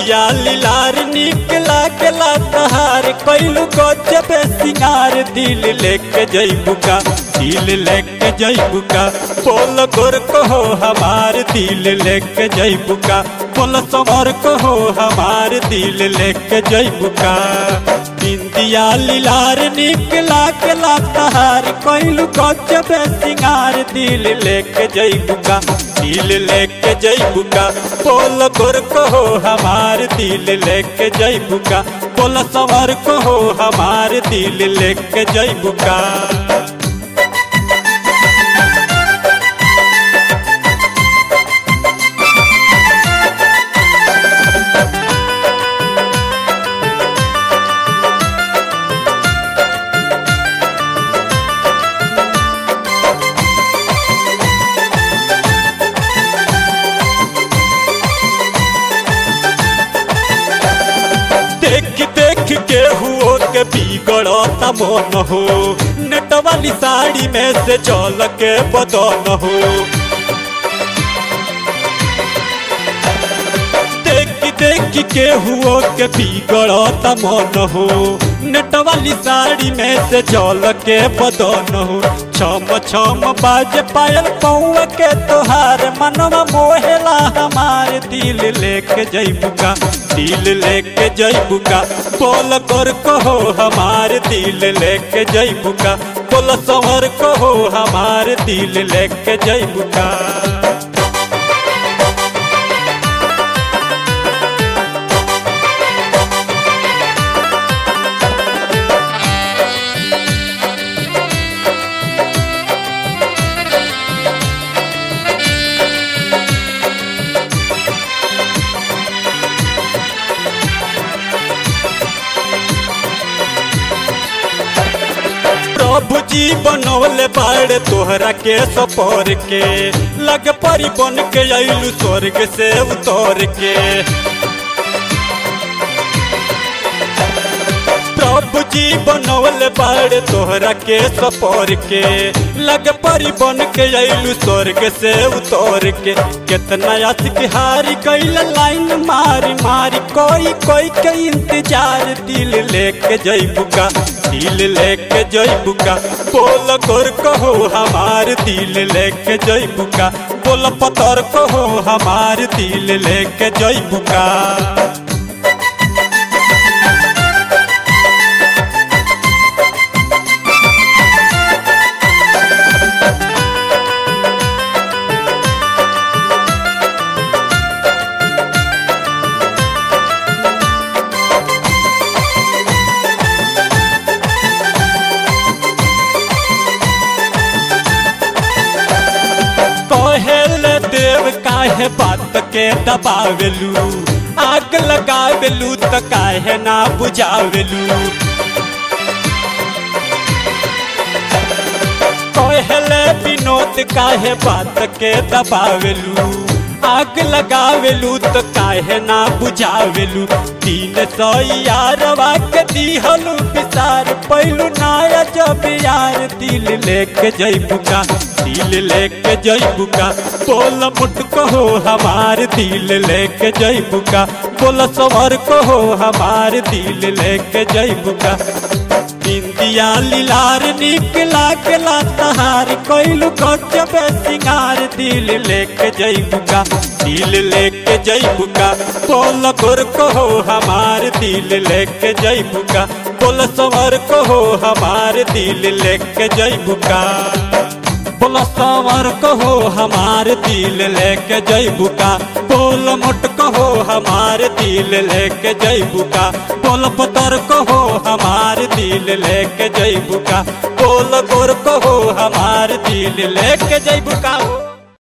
बिंदिया लीलार निकला के तहार कैलू गजब सिंगार दिल लेके जैबुका दिल लेके जैबुका बोल गोर कहो हमार दिल लेके जैबुका बोल समर कहो हमार दिल लेके जैबुका बिंदिया लीलार निकला के तहार कैलू गजब सिंगार दिल लेके जैबुका दिल लेके जैबुका बोल गोर कहो हमार दिल लेके जैबुका बोल सवर कहो हमार दिल लेके जैबुका देख देख के हुओ के बिगड़ता मन हो नेट वाली साड़ी में से चल के बदन हो देख देख के हुओ के बिगड़ता मन हो नेट वाली साड़ी में से चल के बदन हो छम छम बाज पायल पौआ के तोहार मनवा मोहेला हमार दिल लेके जैबुका दिल लेके जैबुका बोल कर कहो हमार दिल लेके जैबुका बोल संवर कहो हमार दिल लेके जैबुका प्रभु जी बनौले बाड़ तोहरा के सपर के लग परी बन के अइलू स्वर्ग से उतर के प्रभु जी बनौले बाड़ तोहरा के सपर के लग परी बन के अइलू स्वर्ग से उतर के कितना असिक हारी कैल लाइन मारी मारी कोई कोई के इंतजार दिल लेके जैबुका दिल लेके जैबुका बोल गोर कहो हमार दिल लेके जैबुका बोल पतर कहो हमार दिल लेके जैबुका कहेल देव काहे बात के दबावेलू आग लगावेलू त काहे ना बुझावेलू कहेले विनोद काहे बात के दबावेलू आग लगावेलू तो काहे ना बुझावेलू तीन सौ यारवा के दिहलू विसार पैलू नाया जब यार दिल लेके जैबुका दिल लेके जैबुका बोल मुट कहो हमार दिल लेके जैबुका बोल सवर कहो हमार दिल लेके जैबुका बिंदिया लीलार निकला के तहार कैलू गजब सिंगार दिल लेके जैबुका दिल लेके जैबुका बोल गोर कहो हमार दिल लेके जैबुका बोल सवर कहो हमार दिल लेके जैबुका बोल सवर कहो हमार दिल लेके जैबुका बोल मोट कहो हमार दिल लेके जैबुका बोल पतर कहो हमार दिल लेके जैबुका बोल गोर कहो हमार दिल लेके जैबुका